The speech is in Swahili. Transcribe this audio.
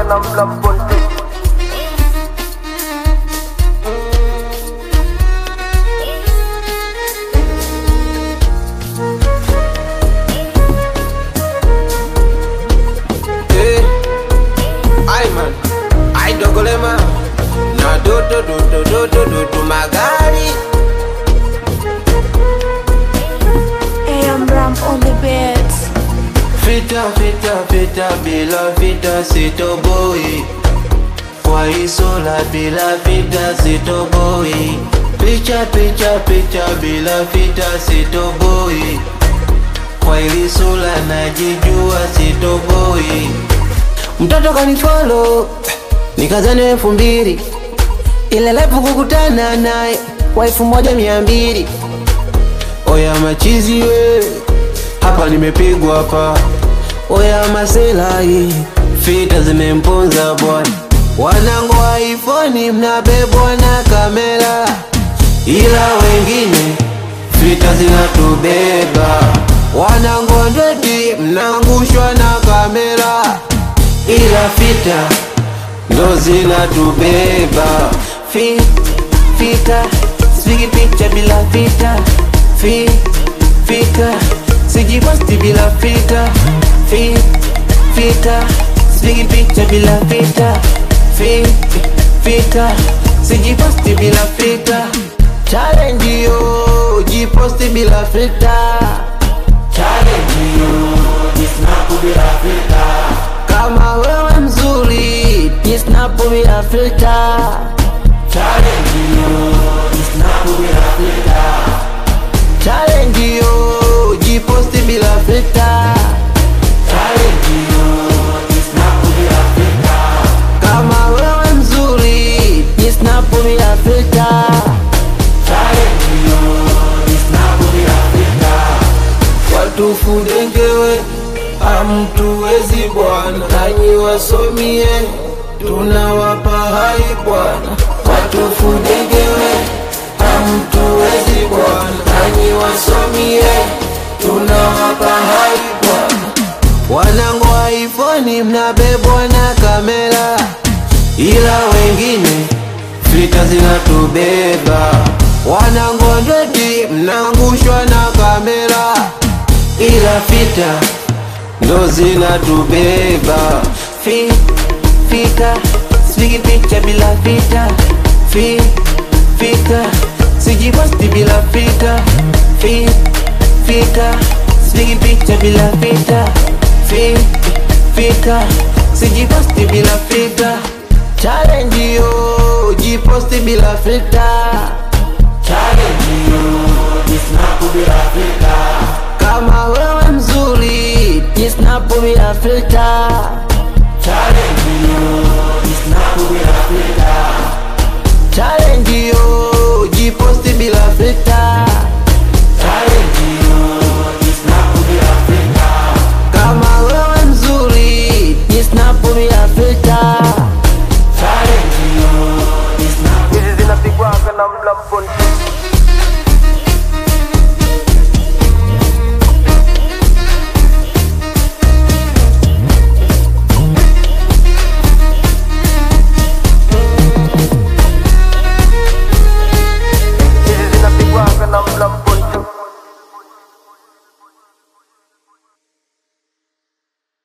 namla mponte Eh, Aiman, ai dogolema na do do do do do do do do magari Hey, I'm Ram on the beats. Vita vita vita bila vita sitoboi kwa isola bila vita sitoboi picha picha picha bila vita sitoboi kwa ilisula najijua sitoboi mtoto kanifolo nikazani elfu mbili ile lepu kukutana naye kwa elfu moja mia mbili oya machizi we hapa nimepigwa hapa oya maselai fita zimemponza bwana wanangu wa ifoni mnabebwa na kamera ila wengine fita zinatubeba wanangu wa ndeti mnaangushwa na kamera ila fita ndo zinatubeba Fi, fita sipigi picha bila fita Fi, fita sijiposti bila fita Fi, fita sipigi picha bila fita Fi, fita sijiposti bila fita challenge yo jiposti bila fita challenge yo jisnapu bila fita kama wewe mzuri jisnapu bila fita challenge yo jisnapu bila fita challenge yo jiposti bila fita challenge yo jisnapu bila fita kama wewe mzuri jisnapu bila fita challenge yo jisnapu bila fita watu fundengewe hamtuwezi bwana nanyi wasomie tunawapa hai bwana watu fundengewe hamtuwezi bwana nanyi wasomie tunawapa hai bwana wanangu wa ifoni mnabebwa na kamera ila wengine fita zinatubeba wanangu wa ndeti mnaangushwa na kamera ila fita ndo zinatubeba Fi, fita sipigi picha bila fita Fi, fita sijiposti bila fita Fi, fita sipigi picha bila fita Fi, fita sijiposti bila fita challenge yo jiposti bila fita challenge yo jisnapu bila fita kama wewe mzuri jisnapu bila filter